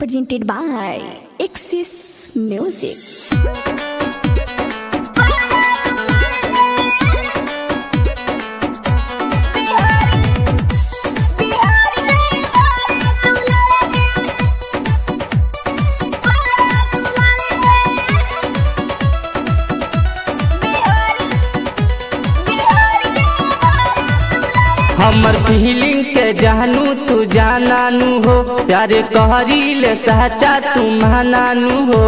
presented by Axis Music. हमर feeling के जानू तू जानानू हो प्यारे कहरीले सच्चा तू मानानू हो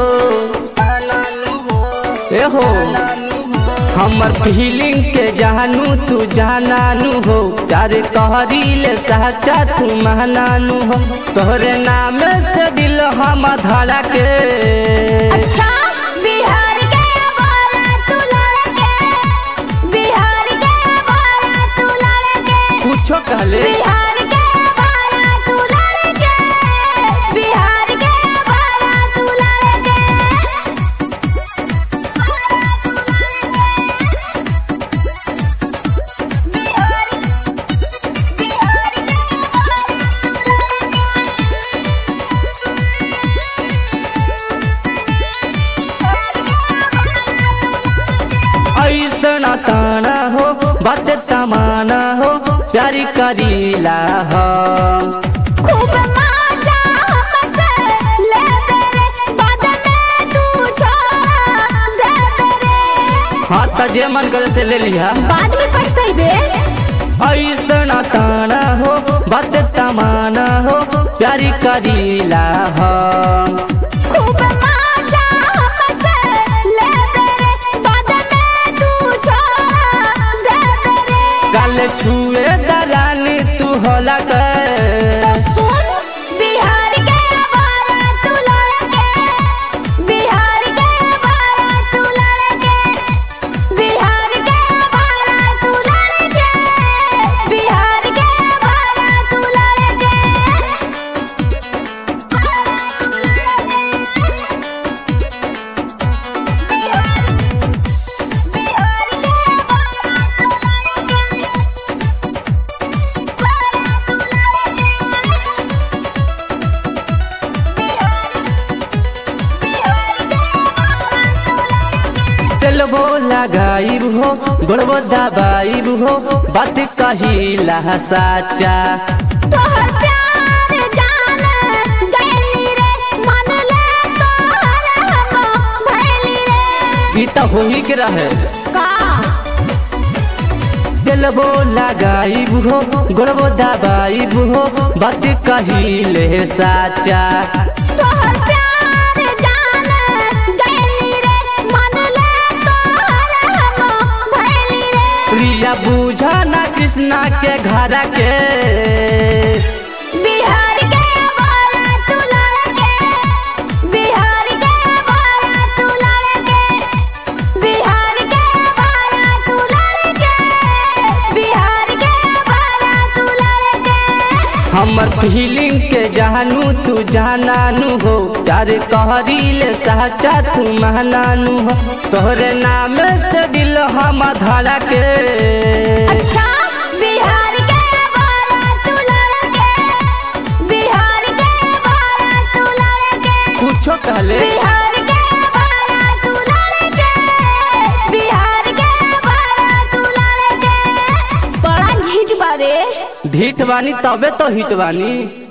ए हो हमर फीलिंग के जानू तू जानानू हो प्यारे कहरीले सच्चा तू मानानू हो तोहरे नाम से दिल हम धड़ा के अच्छा बिहार के बोला तू लड़के बिहार के बोला तू लड़के कुछो कहले बिहार के बोला तू लड़के बिहार के बोला तू लड़के बिहार बिहार के ऐसना ताना हो बात तमाना हो प्यारी करीला हो खूब मजा हमसे ले तेरे बाद में तू छोड़ा दे तेरे हाँ त जे मन करे से ले लिया बाद में पछताइबे ऐसना ताना हो बात तमाना हो प्यारी करीला हो खूब मजा हमसे ले तेरे बाद में तू छोड़ा दे तेरे कल छुए दलानी तू होला कर सुन बिहार के बारा तू लड़के बिहार के बारा तू लड़के बिहार के बारा तू लड़के बिहार के बारा तू लड़के बिहार बिहार के बारा तू लड़के बारा तू लड़के तेलबो लगाइब हो गोड़बो दबाइब हो बात कहिला साचा तोहर प्यार जान गइली रे मन ले तोहर हम भइली रे ई त होही के रहे का तेलबो लगाइब हो गोड़बो दबाइब हो बात कहिले साचा तोहर प्यार जान गइली रे मन ले तोहर हम भइली रे प्रिया बूझा ना कृष्णा के घर के बिहार के बोला तू लड़के बिहार के बोला तू लड़के बिहार के बोला तू लड़के बिहार के बोला तू लड़के हमर फीलिंग के जानू तू जानानू हो प्यार कहरीले सच्चा तू मानानू हो तोहरे नाम से दिल हम धड़ा के अच्छा बिहार के बोला तू लड़के बिहार के बोला तू लड़के कुछो कहले बिहार के बोला तू लड़के बिहार के बोला तू लड़के बड़ा झिझ बारे ढीठ बानी तबे तो हिट बानी